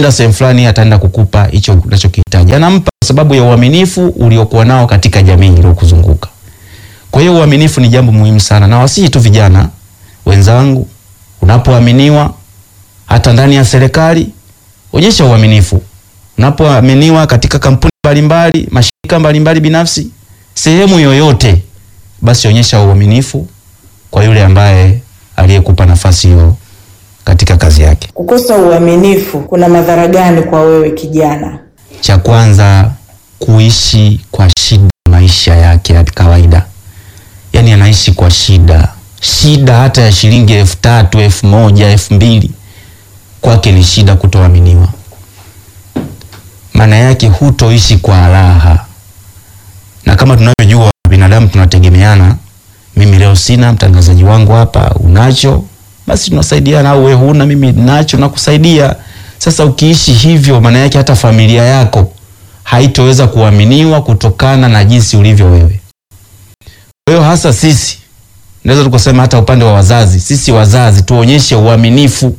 ukienda sehemu fulani ataenda kukupa hicho unachokihitaji. Anampa kwa sababu ya uaminifu uliokuwa nao katika jamii iliyokuzunguka. Kwa hiyo uaminifu ni jambo muhimu sana, na wasihi tu vijana wenzangu, unapoaminiwa hata ndani ya serikali, onyesha uaminifu. Unapoaminiwa katika kampuni mbalimbali, mashirika mbalimbali binafsi, sehemu yoyote, basi onyesha uaminifu kwa yule ambaye aliyekupa nafasi hiyo katika kazi yake. Kukosa uaminifu kuna madhara gani kwa wewe kijana? Cha kwanza, kuishi kwa shida maisha yake ya kawaida, yaani anaishi kwa shida, shida hata ya shilingi elfu tatu elfu moja elfu mbili kwake ni shida kutoaminiwa. Maana yake hutoishi kwa raha, na kama tunavyojua binadamu tunategemeana. Mimi leo sina, mtangazaji wangu hapa unacho, basi tunasaidiana, au wewe huna, mimi nacho nakusaidia. Sasa ukiishi hivyo, maana yake hata familia yako haitoweza kuaminiwa kutokana na jinsi ulivyo wewe. Kwa hiyo hasa sisi naweza tukasema hata upande wa wazazi, sisi wazazi tuonyeshe uaminifu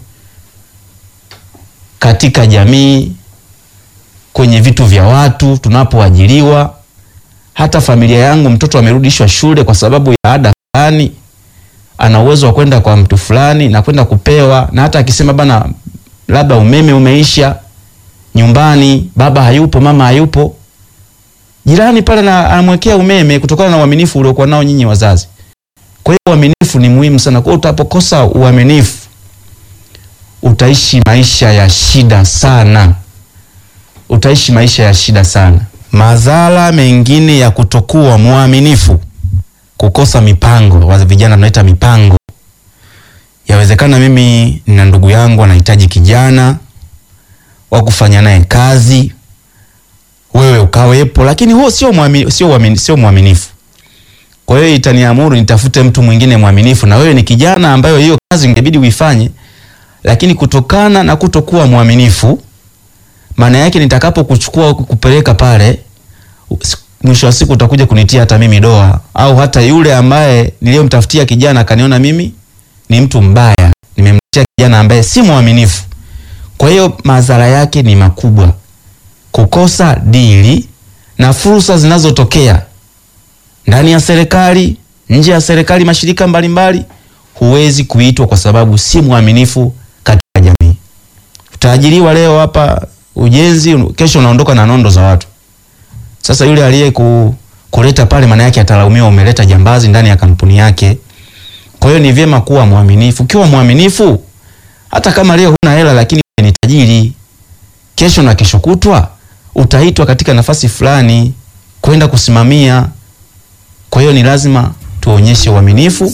katika jamii, kwenye vitu vya watu, tunapoajiriwa. Hata familia yangu, mtoto amerudishwa shule kwa sababu ya ada fulani, ana uwezo wa kwenda kwa mtu fulani na kwenda kupewa, na hata akisema bana, labda umeme umeisha nyumbani, baba hayupo, mama hayupo, jirani pale na anamwekea umeme kutokana na uaminifu uliokuwa nao nyinyi wazazi. Kwa hiyo uaminifu ni muhimu sana. Kwa hiyo utapokosa uaminifu utaishi maisha ya shida sana, utaishi maisha ya shida sana. Madhara mengine ya kutokuwa mwaminifu, kukosa mipango. Wa vijana tunaita mipango. Yawezekana mimi nina ndugu yangu anahitaji kijana wa kufanya naye kazi, wewe ukawepo, lakini huo sio mwaminifu, sio mwaminifu, sio mwaminifu. Kwa hiyo itaniamuru nitafute mtu mwingine mwaminifu, na wewe ni kijana ambayo hiyo kazi ingebidi uifanye, lakini kutokana na kutokuwa mwaminifu, maana yake nitakapokuchukua kupeleka pale, mwisho wa siku utakuja kunitia hata mimi doa, au hata yule ambaye niliyomtafutia kijana akaniona mimi ni mtu mbaya, nimemtia kijana ambaye si mwaminifu. Kwa hiyo madhara yake ni makubwa, kukosa dili na fursa zinazotokea ndani ya serikali, nje ya serikali, mashirika mbalimbali, huwezi kuitwa kwa sababu si mwaminifu katika jamii. Utaajiriwa leo hapa ujenzi, kesho unaondoka na nondo za watu. Sasa yule aliye ku, kuleta pale, maana yake atalaumiwa, umeleta jambazi ndani ya kampuni yake. Kwa hiyo ni vyema kuwa mwaminifu. Ukiwa mwaminifu, hata kama leo huna hela, lakini ni tajiri, kesho na kesho kutwa utaitwa katika nafasi fulani kwenda kusimamia. Kwa hiyo ni lazima tuonyeshe uaminifu.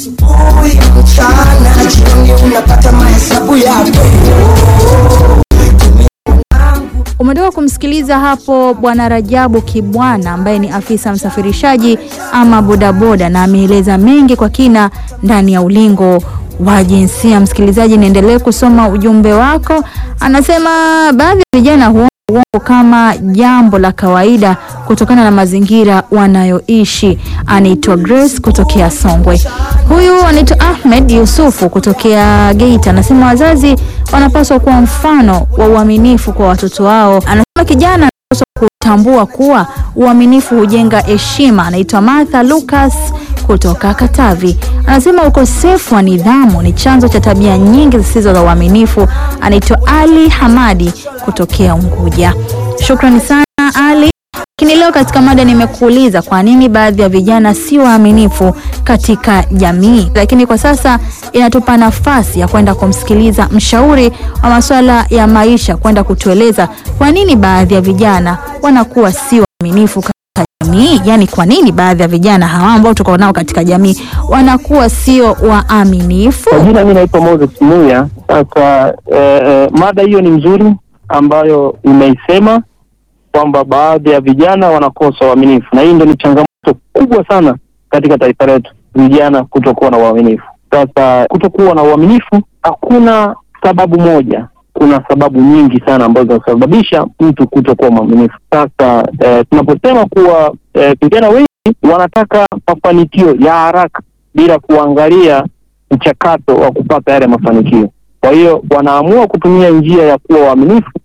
Umetoka kumsikiliza hapo Bwana Rajabu Kibwana ambaye ni afisa msafirishaji ama bodaboda, na ameeleza mengi kwa kina ndani ya ulingo wa jinsia. Msikilizaji, niendelee kusoma ujumbe wako. Anasema baadhi ya vijana huona uongo kama jambo la kawaida kutokana na mazingira wanayoishi. Anaitwa Grace kutokea Songwe. Huyu anaitwa Ahmed Yusufu kutokea Geita, anasema wazazi wanapaswa kuwa mfano wa uaminifu kwa watoto wao. Anasema kijana anapaswa kutambua kuwa uaminifu hujenga heshima. Anaitwa Martha Lucas kutoka Katavi, anasema ukosefu wa nidhamu ni chanzo cha tabia nyingi zisizo za uaminifu. Anaitwa Ali Hamadi kutokea Unguja. Shukrani sana Ali. Lakini leo katika mada nimekuuliza kwa nini baadhi ya vijana si waaminifu katika jamii, lakini kwa sasa inatupa nafasi ya kwenda kumsikiliza mshauri wa masuala ya maisha kwenda kutueleza kwa nini baadhi ya vijana wanakuwa si waaminifu katika jamii. Yani, kwa nini baadhi ya vijana hawa ambao tuko nao katika jamii wanakuwa sio waaminifu? Kwa jina mi naitwa Moses Muya. Sasa eh, eh, mada hiyo ni nzuri ambayo imeisema kwamba baadhi ya vijana wanakosa uaminifu, na hii ndio ni changamoto kubwa sana katika taifa letu, vijana kutokuwa na uaminifu. Sasa kutokuwa na uaminifu, hakuna sababu moja, kuna sababu nyingi sana ambazo zinasababisha mtu kutokuwa mwaminifu. Sasa eh, tunaposema kuwa eh, vijana wengi wanataka mafanikio ya haraka bila kuangalia mchakato wa kupata yale mafanikio. Kwa hiyo wanaamua kutumia njia ya kuwa waaminifu